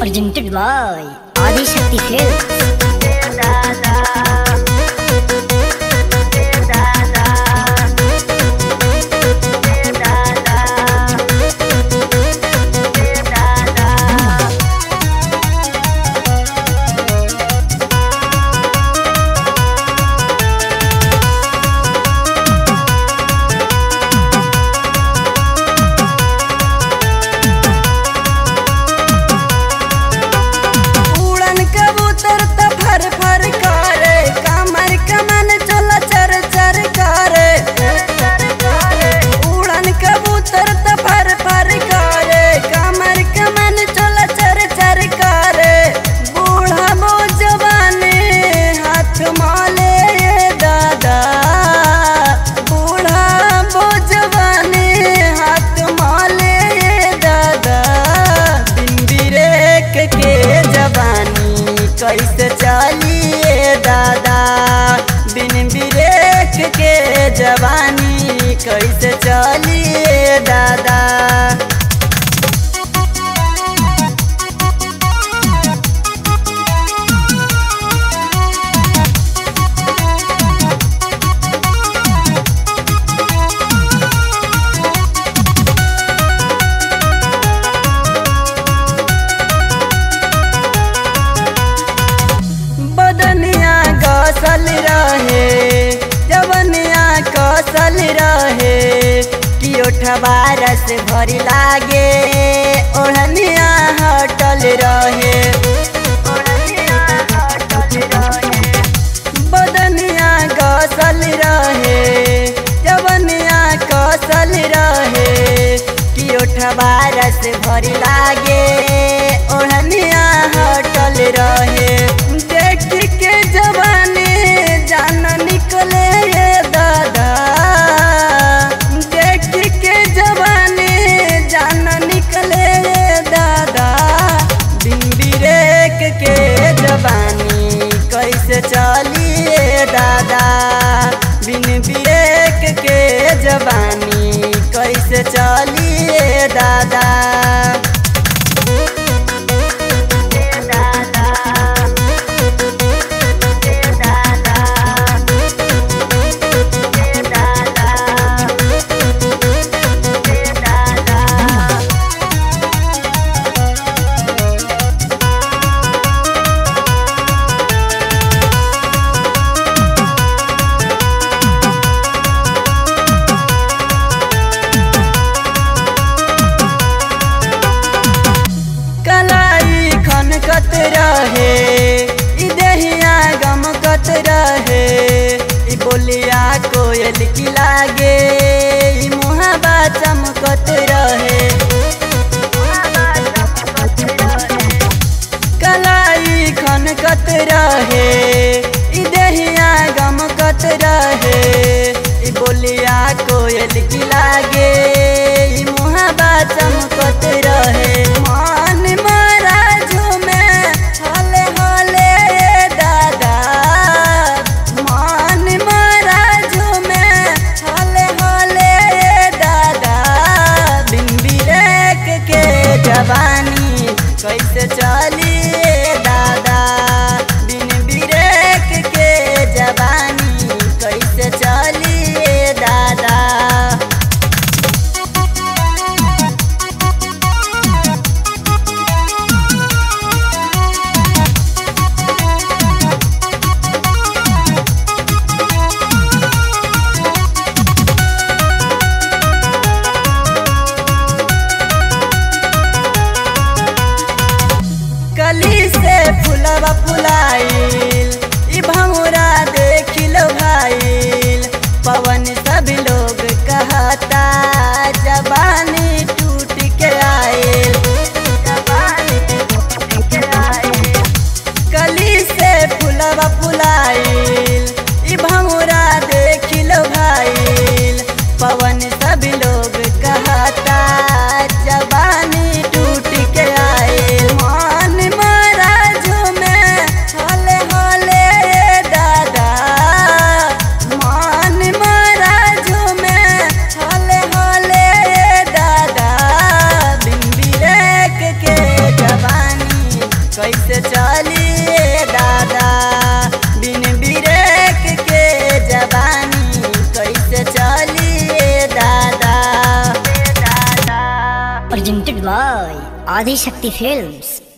presented by Adi Shakti Films. उड़न कबूतर त फर फर करे कमर कमन चला चर चर करे उड़न कबूतर त फर फर करे कमर कमन चला चर चर करे बूढ़ा मो जवानी हाथ माले ये दादा बूढ़ा मो जवानी हाथ माले ये दादा दिन बिरेक के जवानी कैसे चलिए दादा बिन बिरेक के जवानी कैसे चलिए दादा बदनिया कौशल रहे जवनिया कौशल रहे कि ओठवा रस भरी लागे ओढ़निया हटल रहे बदनिया कौशल रहे जवनिया कौशल रहे कि ओठवा रस भरी लागे ओढ़निया हटल रहे देख के जवानी जान निकले ये दादा देख के जवानी जान निकले ये दादा बिन बिरेक के जवानी कैसे चलिए दादा बिन बिरेक के जवानी कैसे चलिए दादा कलाई खनकत रहे ई देहिया गमकत रहे ई बोलिया कोयल की लागे ई मुहाबा चमकत रहे कलाई खनकत रहे ई देहिया गमकत रहे ई बोलिया कोयल की लागे ई मुहाबा चमकत रहे मान मारा झूमे हले हले दादा मान मारा झूमे हले हले दादा बिन बिरेक के जवानी कैसे चलिए दादा बिन बिरेक के जवानी कैसे चलिए दादा कली से फुलवा फुलाइल ई भंवरा देखिल भाइल पवन सब लोग कहता जवानी टूट के आइल कली से फुलवा फुलाइल ई भंवरा देखिल भाइल पवन सब लोग कहता जवानी टूट के आइल मान मारा झूमे हले कैसे चलिए दादा बिन बिरेक के जवानी कैसे चलिए दादा दादा Presented by Adi Shakti Films.